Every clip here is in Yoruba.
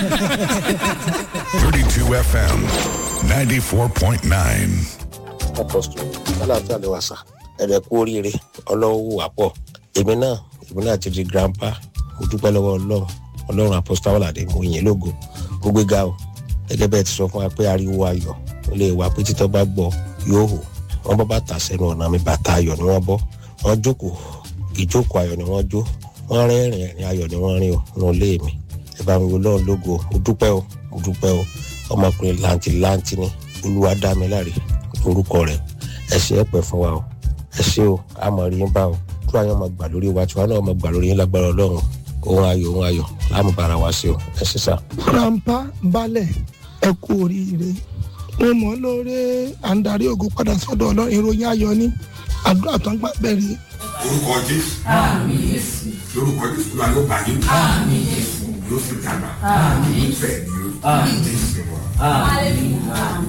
32 FM 94.9. apọ́sítọ̀ aláàfin àlewàsà ẹ̀rẹ̀ kú oríire ọlọ́wọ́ wà pọ̀ èmi náà èmi náà ti di grandpa mo dúpẹ́ lọ́wọ́ ọlọ́run ọlọ́run apọ́sítọ̀ àwọ̀làdé mo yìn lógo mo gbé ga o gẹ́gẹ́ bẹ́ẹ̀ ti sọ fún wa pé ariwo ayọ̀ ó lè wà pé títọ́ bá gbọ́ yóò hò wọ́n bọ́ bàtà sẹ́nu ọ̀nà mi bàtà ayọ̀ ni wọ́n bọ́ wọ́n jókòó ìjókòó ayọ̀ ni wọ́n jó wọ́n rẹ́rìn ẹ̀rìn ayọ̀ ni wọ́n rìn o nínú ilé mi ẹ bá mi wo lọ́run lógo mo dúpẹ́ o mo dúpẹ́ o ọmọkùnrin làǹtìlanti ni olúwa dá mi láre orúkọ rẹ̀ ẹ ṣe é pẹ́ fún wa o ẹ ṣe o àmọ̀ rí yín bá o tó àyàn máa gbà lórí wa tiwa náà máa gbà lórí yín lágbára ọlọ́run ohun ayọ̀ ohun ayọ̀ láàmú bára wa sí o ẹ ṣe sá. grandpa balẹ̀ ẹ kú oríire mo mọ̀ lóore à ń darí ògo padà sọ́dọ̀ ọlọ́run ìròyìn ayọ̀ ní àdúrà tó ń gbà bẹ̀rẹ̀ orúkọ jésù lórúkọ jésù ló ló bàjẹ́ ló fi dàgbà bẹ́ẹ̀ ni ó jésù wà.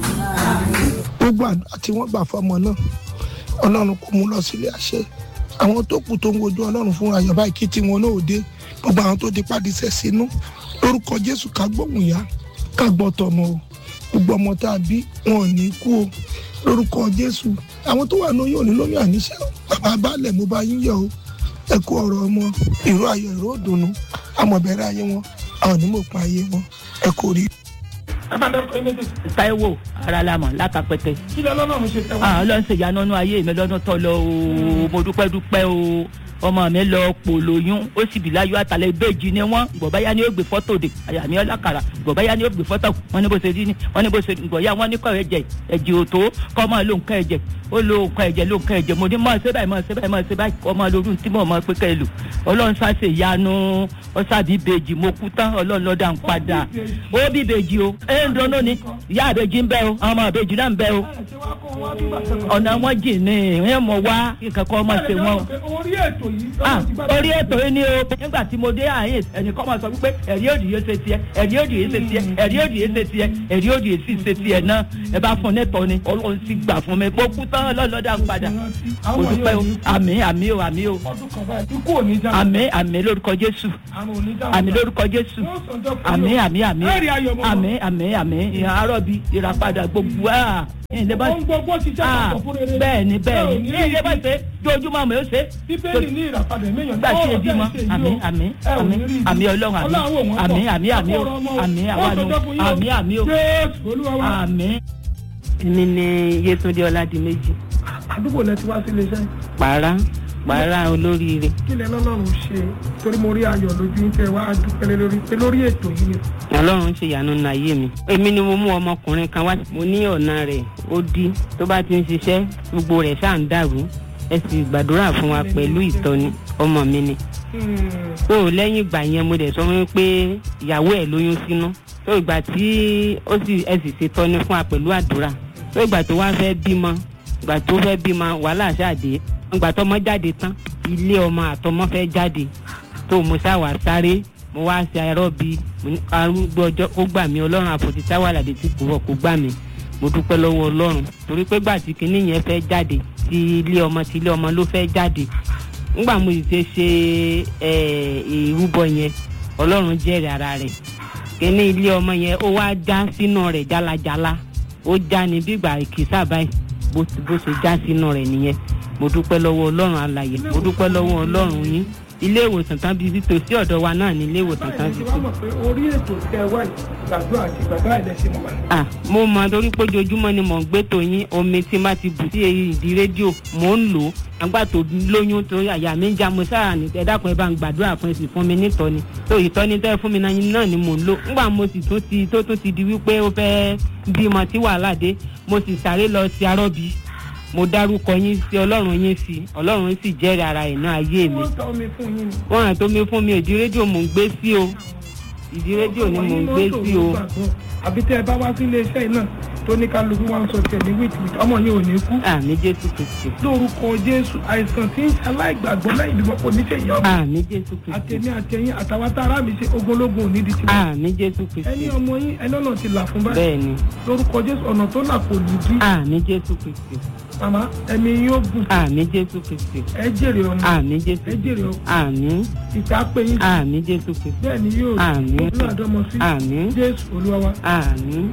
gbogbo àdúrà tí wọ́n gbà fọmọ náà ọlọ́run kò mú lọ sílé àṣẹ àwọn tó kù tó ń wojú ọlọ́run fún ayọ̀ báyìí kí tiwọn náà ò dé gbogbo àwọn tó di pàdísẹ́ sínú lórúkọ jésù ká gbóhùn yá ká gbọ́ tọmọ o gbogbo ọmọ tá a bí wọn ò ní kú o lórúkọ jésù àwọn tó wà lóyún òní lóyún àníṣe o bàbá baálẹ̀ mo bá yín yọ o ẹ kú ọ̀rọ̀ ọmọ ìró ayọ̀ ìró òdùnnú àmọ̀bẹ̀rẹ̀ ayé wọn àwọn onímọ̀ pa ayé wọn ẹ kú rí. taiwo aralamọ látàpẹtẹ kí lọ lọ́nà mi ṣe tẹ́wọ́. ah ọlọ́run ṣe ìyanu ọ̀nà ayé mi lọ́dún tó lọ o mo dúpẹ́ dúpẹ́ o ọmọ mi lọ pò lóyún ó sì bí láyọ̀ àtàlẹ́ ìbejì ni wọ́n gbọ̀báyá ni ó gbé fọ́tò de àyà mi ọlákàrà gbọ̀báyá ni ó gbé fọ́tò wọn ní bó ṣe rí ni wọn ní bó ṣe gbọ̀yà wọn ní kọ́ ẹ̀jẹ̀ ẹ̀jẹ̀ òtó kọ́ máa lo nǹkan ẹ̀jẹ̀ ó lo nǹkan ẹ̀jẹ̀ lo nǹkan ẹ̀jẹ̀ mo ní máa ṣe báyìí máa ṣe báyìí máa ṣe báyìí kọ́ máa lórí tí mo máa pé kẹ́ ẹ lò ọlọ́run ṣàṣe ìyanu ọ̀ṣàbí ìbejì mo kú tán ọlọ́run lọ́dà ń padà ó bí ìbejì o ẹ̀ ń dọ́nà ni ìyá ìbejì ń bẹ o àwọn ọmọ ìbejì náà ń bẹ o ọ̀nà wọn jì ní ìwé mọ̀ wá kíkan kọ́ ọmọ ṣe wọn o orí ètò yìí ah orí ètò yìí ni o nígbà tí mo dé àyè ẹnìkan máa sọ wípé ẹ̀rí òdì yìí ṣe tiẹ̀ ẹ̀rí òdì yìí ṣe tiẹ̀ ẹ̀rí òdì yìí ṣe tiẹ̀ ẹ̀rí òdì yìí sì ṣe tiẹ̀ náà ẹ bá fún nẹ́tọ̀ ni ọlọ́run sì gbà fún mi mo kú tán lọ́lọ́dà ń padà mo dúpẹ́ o àmì àmì o àmì o ọdún kan báyìí ikú ò ní já àmì àmì lórúkọ jésù àrùn ò ní já àmì lórúkọ jésù àmì àmì àmì Ẹ̀rí ayọ̀ mọ́. àmì àmì àmì àárọ̀ bi ìràpadà gbogbo à ilé bá ohun gbogbo ti jẹ́ ah àpapọ̀ fún rere bẹ́ẹ̀ ni bẹ́ẹ̀ Ẹ ò ni ní ilé bá ṣe dojúmọ́ àmọ́ yóò ṣe bíbélì ní ìràpadà méyàn gbà tí ebi mọ àmì àmì àmì àmì ọlọ́run àmì àmì àmì àmì o àmì àwa ni o àmì àmì o àmì. èmi ni yétúndé ọládìméjì àdúgbò lẹ ti wá sí iléeṣẹ́ pàrà pàrà olóríire kí lẹ lọ́lọ́run ṣe torí mo rí ayọ̀ lójú yín tẹ wá dúpẹ́ lé lórí pé lórí ètò yìí ni ọlọ́run ṣe ìyanu nínú ayé mi èmi ni mo mú ọmọkùnrin kan wá mo ní ọ̀nà rẹ̀ ó dí tó bá ti ń ṣiṣẹ́ gbogbo rẹ̀ ṣáà ń dàrú ẹ sì gbàdúrà fún wa pẹ̀lú ìtọ́ni ọmọ mi ni tó lẹ́yìn ìgbà yẹn mo dẹ̀ sọ fún mi pé ìyàwó ẹ̀ lóyún sínú tó ìgbà tí ó sì ẹ sì ṣe tọ́ni fún wa pẹ̀lú àdúrà tó ìgbà tó wá fẹ́ bímọ ìgbà tó fẹ́ bímọ wàhálà ṣáàdé ìgbà tọmọ jáde tán ilé ọmọ àtọmọ fẹ́ jáde tó mo ṣáwà sáré mo wá ṣe arọ́ bí arúgbó ọjọ́ kó gbà mí ọlọ́run àfòtí táwàlàdé tí kò wọ̀ kó gbà mí mo dúpẹ́ lọ́wọ́ ọlọ́run torí pé gbà tí kinní yẹn fẹ́ jáde ti ilé ọmọ ti ilé ọmọ ló fẹ́ jáde ngbà mo sì ṣe ṣe ìrúbọ yẹn ọlọ́run jẹ́rìí ara rẹ̀ kinní ilé ọmọ yẹn ó wá já sínú rẹ̀ jálajàla ó já ní bígbà ìkísà báyìí bó bó ṣe já sínú rẹ̀ nìyẹn mo dúpẹ́ lọ́wọ́ ọlọ́run alàyè mo dúpẹ́ lọ́wọ́ ọlọ́run yín ilé ìwòsàn tán bíi sí tòsí ọ̀dọ̀ wa náà ní ilé ìwòsàn tán báyìí bíi ti sí. wá mọ̀ pé orí ètò tẹ wá yìí gbàdúrà àti gbàdúrà ilẹ̀ ṣe mọ̀ wá. ah mo mọ torí pé ojoojúmọ́ ni mò ń gbé tòyín omi tí n bá ti bù sí ìdí rédíò mò ń lò ó àgbà tó lóyún tó àyà mi ń já mo sáà ní ẹ dákun ẹ bá ń gbàdúrà fún ẹ sì fún mi nítọ́ni tó ìtọ́ni tẹ́ fún mi náà náà ni mò ń lò ńgbà mo sì tún ti tó tún ti di wípé ó fẹ́ bímọ tí wàhálà dé mo sì sáré lọ sí arọ́bí mo dárúkọ yín sí ọlọ́run yín sí ọlọ́run sì jẹ́rìí ara ẹ̀ náà ayé mi wọ́n tọ́ omi fún yín ni. wọ́n ràn tó mi fún mi ìdí rédíò mò ń gbé sí o ìdí rédíò ni mò ń gbé sí o àbí tẹ ẹ bá wá sí iléeṣẹ́ yìí náà tó ní kálukú wá ń sọ tiẹ̀ ní wíìtì ọmọ yẹn ò ní kú. àmì jésù kristi lórúkọ jésù àìsàn tí ń aláìgbàgbọ́ lẹ́yìn ìdìbò kò ní ṣe ìyá ọmọ. àmì jésù kristi àtẹ̀mí àtẹ̀yìn àtàwọn tá ara mi ṣe ogologun òní di tiwọn. àmì jésù ẹni kristi ọmọ yín ẹni ọ̀nà ti là fún báyìí bẹ́ẹ̀ ni lórúkọ jésù ọ̀nà tó là kò ní dí. àmì jésù kristi màmá ẹ̀mí yóò gùn àmì jésù kristi ẹ jèrè ọmọ àmì jésù ẹ jèrè ọmọ àmì ìta pé yín àmì jésù kristi bẹ́ẹ̀ ni yóò Àmín. ọdún àdọ́mọ sí àmì jésù olúwa wa àmì